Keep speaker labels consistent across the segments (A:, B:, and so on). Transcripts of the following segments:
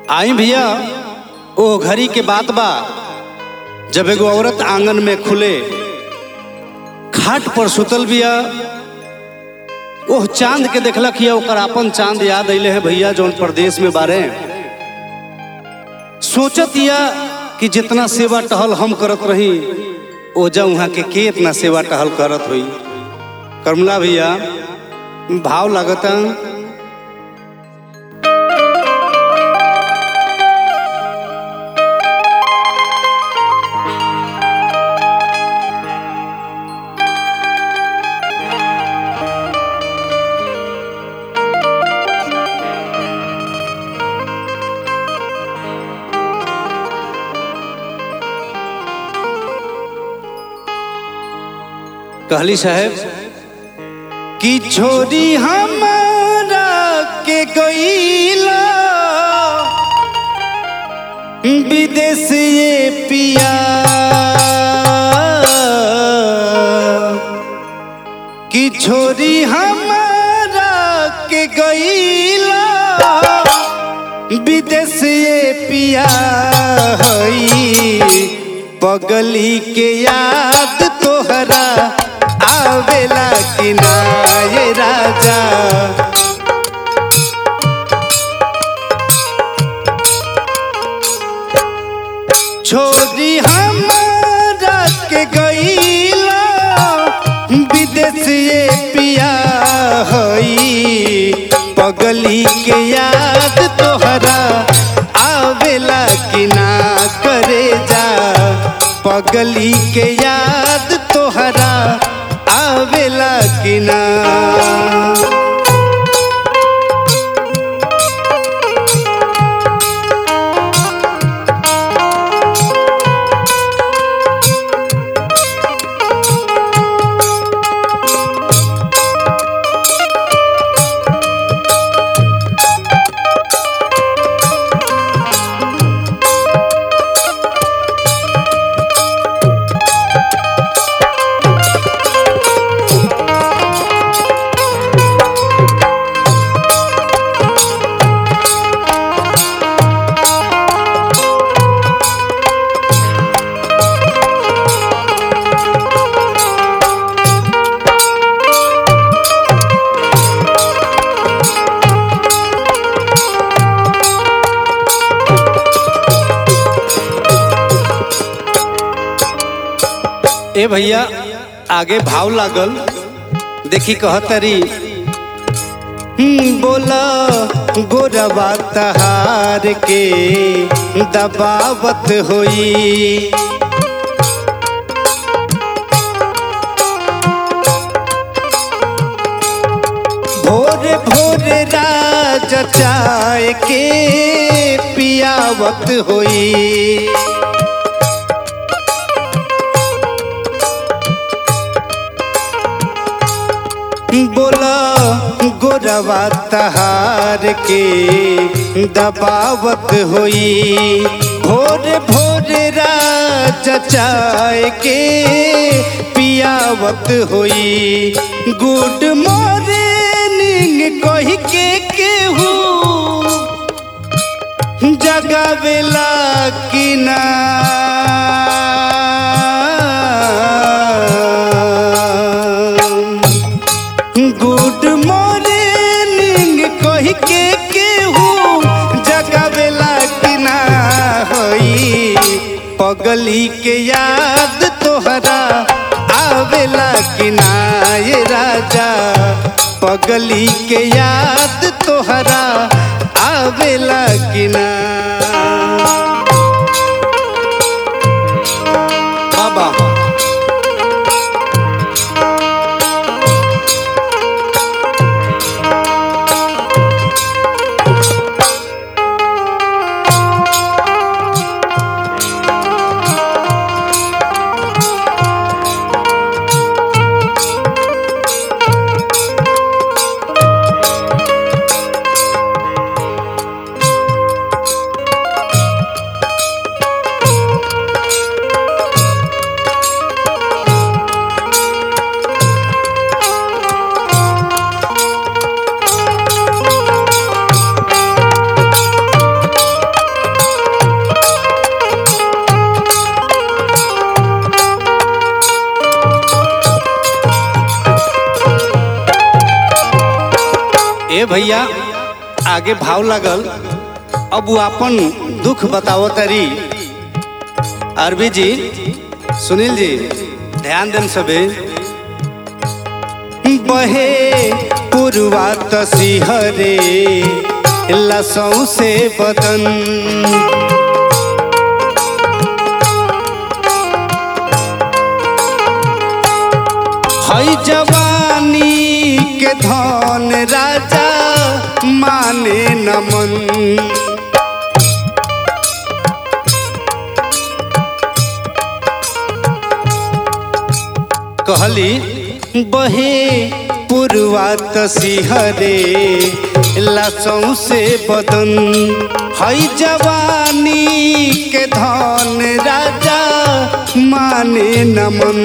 A: आई भैया ओ घड़ी के बात बा जब एगो औरत आंगन में खुले खाट पर सुतल बिया ओह चांद के देखलक हिया ओकर अपन चांद याद अइले है भैया जौन प्रदेश में बारे सोचत या कि जितना सेवा टहल हम करत रही ओजा वहाँ के के इतना सेवा टहल करत हुई करमला भैया भाव लागता कहली साहेब कि छोरी हमारा के गईला विदेश ये पिया कि छोरी हमारा के गईला विदेश ये पिया हई पगली के याद तोहरा आवेला कि ना ये राजा छोरी हमारा के गईला विदेश ये पिया हई पगली के याद तोहरा आवेला कि ना करे जा पगली के याद तोहरा आवेला कि ना ए भैया आगे भाव लागल देखी कहतरी हम्म, बोला गोरबा तहार के दबावत होई भोर भोर राज चाय के पियावत होई बोला गोरवा तहार के दबावत होई भोर भोर राज चाय के पियावत होई गुड मॉर्निंग कही के केहू जगावेला कि ना गुड मॉर्निंग कही के केहू जगावेला कि ना होई पगली के याद तोहरा आवेला कि ना ये राजा पगली के याद तोहरा आवेला कि ना बाबा भैया आगे भाव लागल अब वो अपन दुख बताओ तरी अरबी जी सुनील जी ध्यान देन सबे बहे पुरवा तसिहरे लसों से बदन हई जवानी के धन राजा माने नमन कहली बहे पुरवा तसिहरे लसों से बदन हई जवानी के धन राजा माने नमन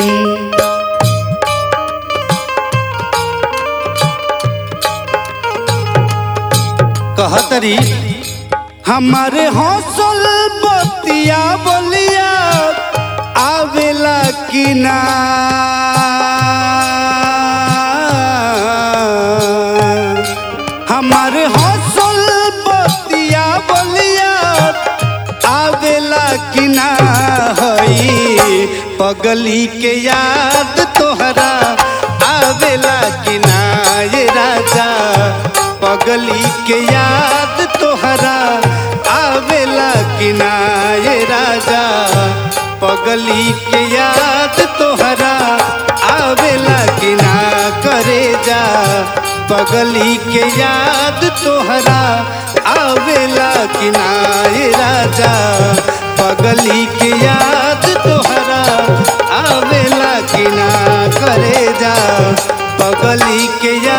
A: कहतरी हमारे हौसल बतिया बोलिया आवेला कि ना हमारे हौसल बतिया बोलिया आवेला कि ना हई पगली के याद तोहरा आवेला कि ना ये राजा पगली के याद तोहरा आवेला कि ना ये राजा पगली के याद तोहरा आवेला कि ना करे जा पगली के याद तोहरा आवेला कि ना ये राजा पगली के याद तोहरा आवेला कि ना करे जा पगली के याद